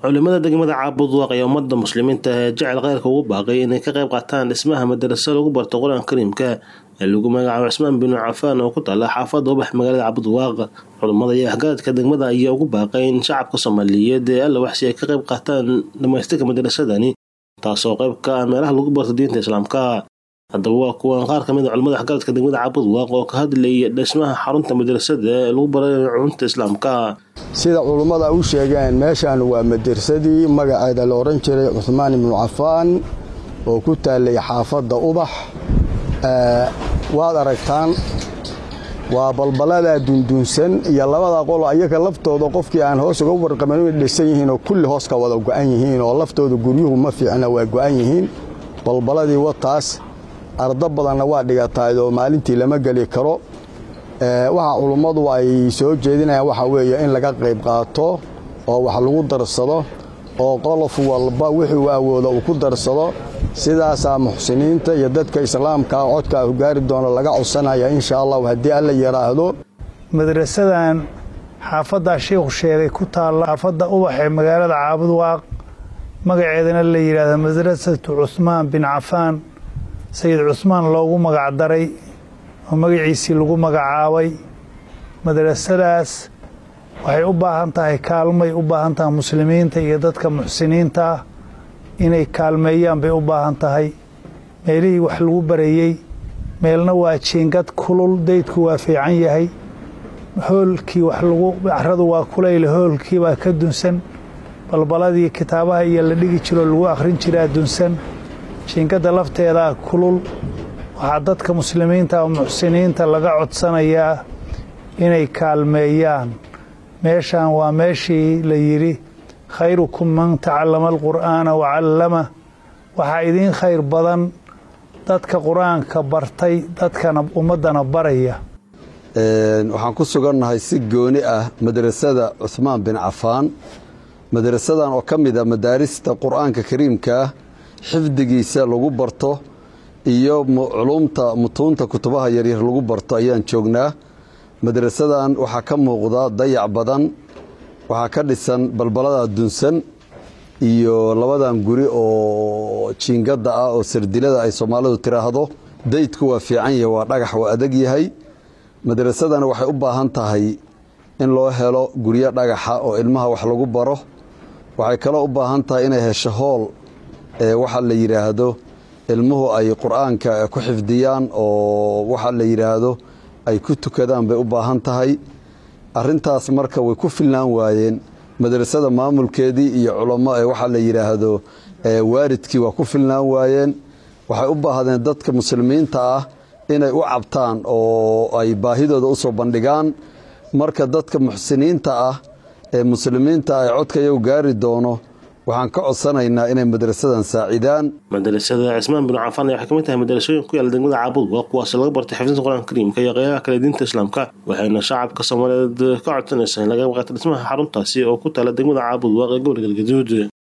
culimada degmada caabudwaaq ayaa ummadda muslimiinta ee jecel kheyrka ugu baaqay inay ka qayb qaataan dhismaha madarasa lagu barto qur-aanka kariimka ee lagu magacaabo cismaan binu cafaan oo ku taala xaafadda ubax magaalada caabudwaaq culimmada iyo waxgaradka degmada ayaa ugu baaqay in shacabka soomaaliyeed ee alla waxsi ay ka qayb qaataan dhamaystirka madarasadani taasoo qayb ka ah meelaha lagu barto diinta islaamka haddaba waa kuwan qaar ka mid a culimada waxgaradka degmada caabudwaaq oo ka hadlayay dhismaha xarunta madarasada ee lagu baray cunta islaamka sida culummada u sheegeen meeshaan waa madarsadii magaceeda la odhan jiray cuhmaan ibnu cafaan oo ku taallay xaafadda ubax waad aragtaan waa balbaladaa dundunsan iyo labada qolo ayaga laftooda qofkii aan hoos uga warqaban inay dhisan yihiin oo kulli hoos ka wada go'an yihiin oo laftooda guryuhu ma fiicna waa go'an yihiin balbaladii wataas ardo badanna waa dhigataay oo maalintii lama geli karo waxa culummadu ay soo jeedinayaan waxaa weeye in laga qayb qaato oo wax lagu darsado oo qolof walba wixuu awooda uu ku darsado sidaasaa muxsiniinta iyo dadka islaamkaa codkaa gaari doona laga codsanaya insha allahu haddii alla yidhaahdo madrasadan xaafaddaa sheikhu sheegay ku taalla xaafadda ubax ee magaalada caabudwaaq magaceedana la yidhaahdo madrasatu cuhmaan bin cafaan sayid cusmaan loogu magacdaray oo magaciisii lagu magacaabay madrasadaas waxay u baahan tahay kaalmay u baahan tahay muslimiinta iyo dadka muxsiniinta ah inay kaalmeeyaan bay u baahan tahay meelihii wax lagu barayey meelna waa jiingad kulul daydku waa fiican yahay hoolkii wax lagu caradu waa kulayl hoolkii baa ka dunsan balbaladii kitaabaha iyo la dhigi jiroo lagu akhrin jiraa dunsan jiingadda lafteedaa kulul waxaa dadka muslimiinta oo muxsiniinta laga codsanayaa inay kaalmeeyaan meeshaan waa meeshii la yidhi khayrukum man tacallama alqur'aana wa callama waxaa idiin khayr badan dadka qur-aanka bartay dadkana ummaddana baraya waxaan ku sugannahay si gooni ah madrasada cuhmaan bin cafaan madrasadan oo ka mid a madaarista qur'aanka kariimkaah xifdigiisa lagu barto iyo culumta mutuunta kutubaha yaryar lagu barto ayaan joognaa madrasadan waxaa ka muuqda dayac badan waxaa ka dhisan balbalada dunsan iyo labadan guri oo jiingadda ah oo sardilada ay soomaalidu tiraahdo daydku waa fiican yahay waa dhagax waa adag yahay madrasadana waxay u baahan tahay in loo helo guryo dhagaxa oo ilmaha wax lagu baro waxay kaloo u baahan tahay inay hesho hool ee waxa la yidhaahdo ilmuhu ay qur-aanka ku xifdiyaan oo waxa la yidhaahdo ay ku tukadaan bay u baahan tahay arintaas marka way ku filnaan waayeen madrasada maamulkeedii iyo culamo ee waxaa la yidhaahdo waaridkii waa ku filnaan waayeen waxay u baahdeen dadka muslimiinta ah inay u cabtaan oo ay baahidooda usoo bandhigaan marka dadka muxsiniinta ah ee muslimiinta ay codka iyagu gaari doono waxaan ka codsanaynaa inay madrasadan saacidaan madarasada cismaan binu cafaan waxay kamid tahay madarasooyin ku yaala degmada caabudwaaq kuwaas laga bartay xifdinta qur-aanka kariimka iyo qeybaha kale diinta islaamka waxayna shacabka soomaaliyeed ka codsanaysaa in laga qayb qaata dhismaha xaruntaasi oo ku taala degmada caabudwaaq ee gobolka galgaduud